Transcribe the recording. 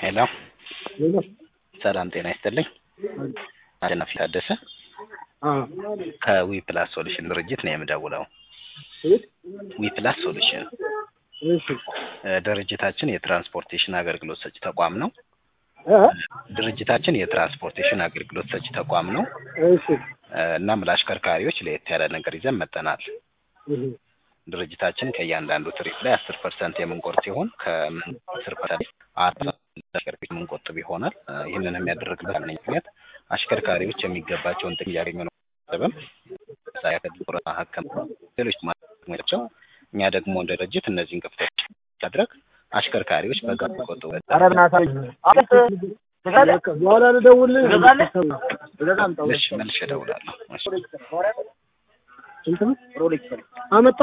ሄሎ ሰላም ጤና ይስጥልኝ። አሸናፊ ታደሰ ከዊ ፕላስ ሶሉሽን ድርጅት ነው የምደውለው። ዊ ፕላስ ሶሉሽን እ ድርጅታችን የትራንስፖርቴሽን አገልግሎት ሰጪ ተቋም ነው። ድርጅታችን የትራንስፖርቴሽን አገልግሎት ሰጪ ተቋም ነው እ እናም ለአሽከርካሪዎች ለየት ያለ ነገር ይዘን መጥተናል። ድርጅታችን ከእያንዳንዱ ትሪፕ ላይ አስር ፐርሰንት የምንቆርጥ ሲሆን ከምን አስር ፐርሰንት አራት አሽከርካሪዎች የምንቆጥብ ይሆናል። እ ይህንን የሚያደርግበት ዋነኛ ምክንያት አሽከርካሪዎች የሚገባቸውን ጥቅም እያገኙ ነው ጥበብ ጡረታ፣ ሕክምና፣ ሌሎች ማቸው እኛ ደግሞ እንደ ድርጅት እነዚህን ክፍተቶች ማድረግ አሽከርካሪዎች በጋራ ቆጥበው በኋላ ልደውልልህ። እሺ መልሼ እደውላለሁ። እሺ አመጣ